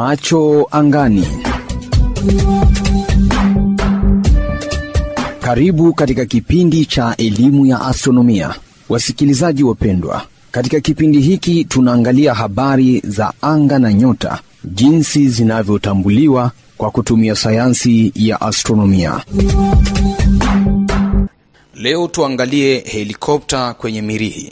Macho angani. Karibu katika kipindi cha elimu ya astronomia, wasikilizaji wapendwa. Katika kipindi hiki tunaangalia habari za anga na nyota, jinsi zinavyotambuliwa kwa kutumia sayansi ya astronomia. Leo tuangalie helikopta kwenye Mirihi.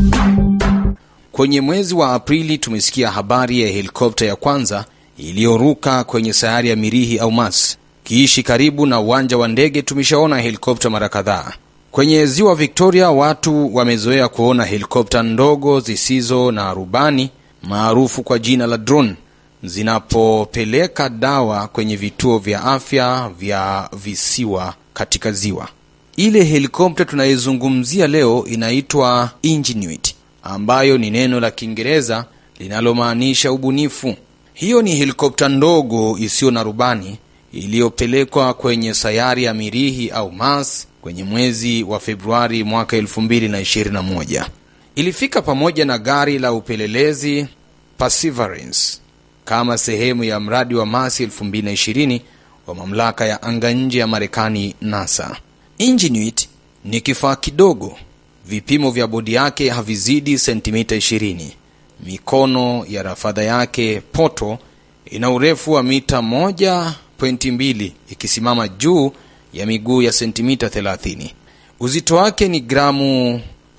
Kwenye mwezi wa Aprili tumesikia habari ya helikopta ya kwanza iliyoruka kwenye sayari ya Mirihi au Mars. Kiishi karibu na uwanja wa ndege tumeshaona helikopta mara kadhaa. Kwenye ziwa Victoria watu wamezoea kuona helikopta ndogo zisizo na rubani maarufu kwa jina la drone zinapopeleka dawa kwenye vituo vya afya vya visiwa katika ziwa. Ile helikopta tunayezungumzia leo inaitwa Ingenuity, ambayo ni neno la Kiingereza linalomaanisha ubunifu. Hiyo ni helikopta ndogo isiyo na rubani iliyopelekwa kwenye sayari ya Mirihi au Mars kwenye mwezi wa Februari mwaka 2021. Ilifika pamoja na gari la upelelezi Perseverance kama sehemu ya mradi wa Mars 2020 wa mamlaka ya anga nje ya Marekani NASA. Ingenuity ni kifaa kidogo, vipimo vya bodi yake havizidi sentimita 20. Mikono ya rafadha yake poto ina urefu wa mita 1.2 ikisimama juu ya miguu ya sentimita 30. Uzito wake ni gramu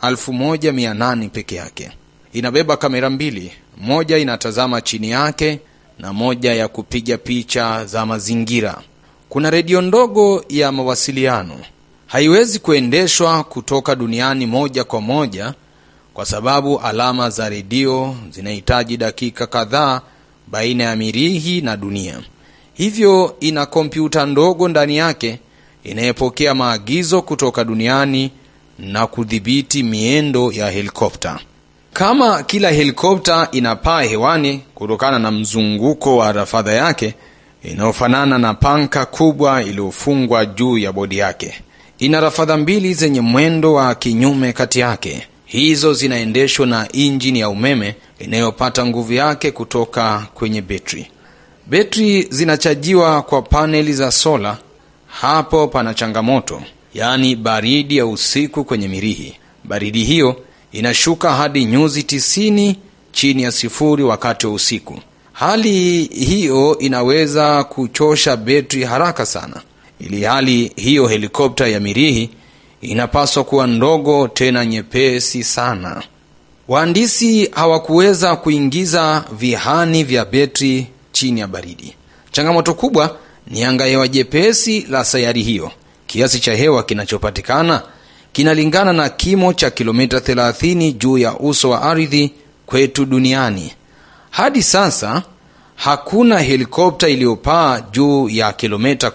1800 peke yake. Inabeba kamera mbili, moja inatazama chini yake na moja ya kupiga picha za mazingira. Kuna redio ndogo ya mawasiliano. Haiwezi kuendeshwa kutoka duniani moja kwa moja kwa sababu alama za redio zinahitaji dakika kadhaa baina ya Mirihi na dunia. Hivyo ina kompyuta ndogo ndani yake inayopokea maagizo kutoka duniani na kudhibiti miendo ya helikopta. Kama kila helikopta inapaa hewani kutokana na mzunguko wa rafadha yake inayofanana na panka kubwa iliyofungwa juu ya bodi yake. Ina rafadha mbili zenye mwendo wa kinyume kati yake. Hizo zinaendeshwa na injini ya umeme inayopata nguvu yake kutoka kwenye betri. Betri zinachajiwa kwa paneli za sola. Hapo pana changamoto, yaani baridi ya usiku kwenye Mirihi. Baridi hiyo inashuka hadi nyuzi tisini chini ya sifuri wakati wa usiku. Hali hiyo inaweza kuchosha betri haraka sana, ili hali hiyo helikopta ya Mirihi inapaswa kuwa ndogo tena nyepesi sana. Wahandisi hawakuweza kuingiza vihani vya betri chini ya baridi. Changamoto kubwa ni anga hewa jepesi la sayari hiyo. Kiasi cha hewa kinachopatikana kinalingana na kimo cha kilomita 30 juu ya uso wa ardhi kwetu duniani. Hadi sasa hakuna helikopta iliyopaa juu ya kilomita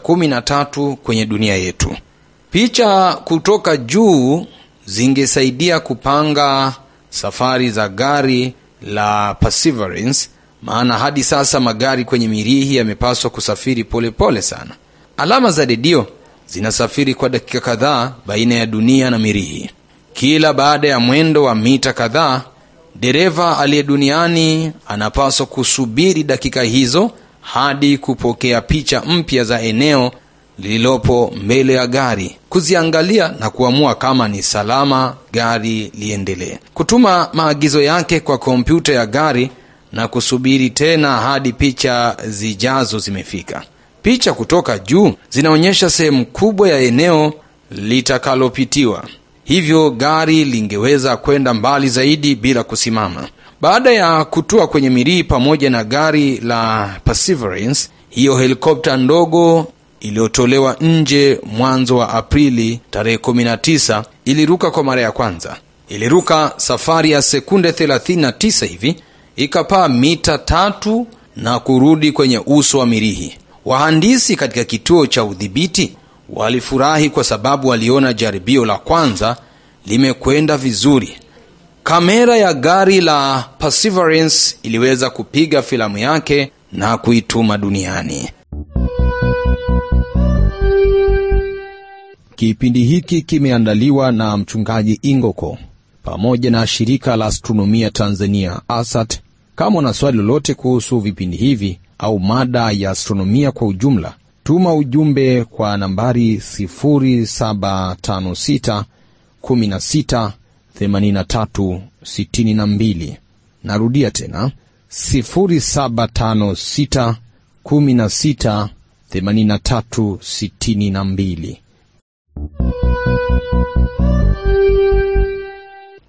13 kwenye dunia yetu. Picha kutoka juu zingesaidia kupanga safari za gari la Perseverance, maana hadi sasa magari kwenye Mirihi yamepaswa kusafiri polepole pole sana. Alama za redio zinasafiri kwa dakika kadhaa baina ya dunia na Mirihi. Kila baada ya mwendo wa mita kadhaa, dereva aliye duniani anapaswa kusubiri dakika hizo hadi kupokea picha mpya za eneo lililopo mbele ya gari, kuziangalia na kuamua kama ni salama gari liendelee, kutuma maagizo yake kwa kompyuta ya gari na kusubiri tena hadi picha zijazo zimefika. Picha kutoka juu zinaonyesha sehemu kubwa ya eneo litakalopitiwa, hivyo gari lingeweza kwenda mbali zaidi bila kusimama. Baada ya kutua kwenye Mirihi pamoja na gari la Perseverance, hiyo helikopta ndogo iliyotolewa nje mwanzo wa Aprili tarehe 19 iliruka kwa mara ya kwanza. Iliruka safari ya sekunde 39 hivi, ikapaa mita tatu na kurudi kwenye uso wa Mirihi. Wahandisi katika kituo cha udhibiti walifurahi kwa sababu waliona jaribio la kwanza limekwenda vizuri. Kamera ya gari la Perseverance iliweza kupiga filamu yake na kuituma duniani. Kipindi hiki kimeandaliwa na mchungaji Ingoko pamoja na shirika la astronomia Tanzania ASAT Kama una swali lolote kuhusu vipindi hivi au mada ya astronomia kwa ujumla, tuma ujumbe kwa nambari 0756 16 83 62. Narudia tena 0756 16 83 62.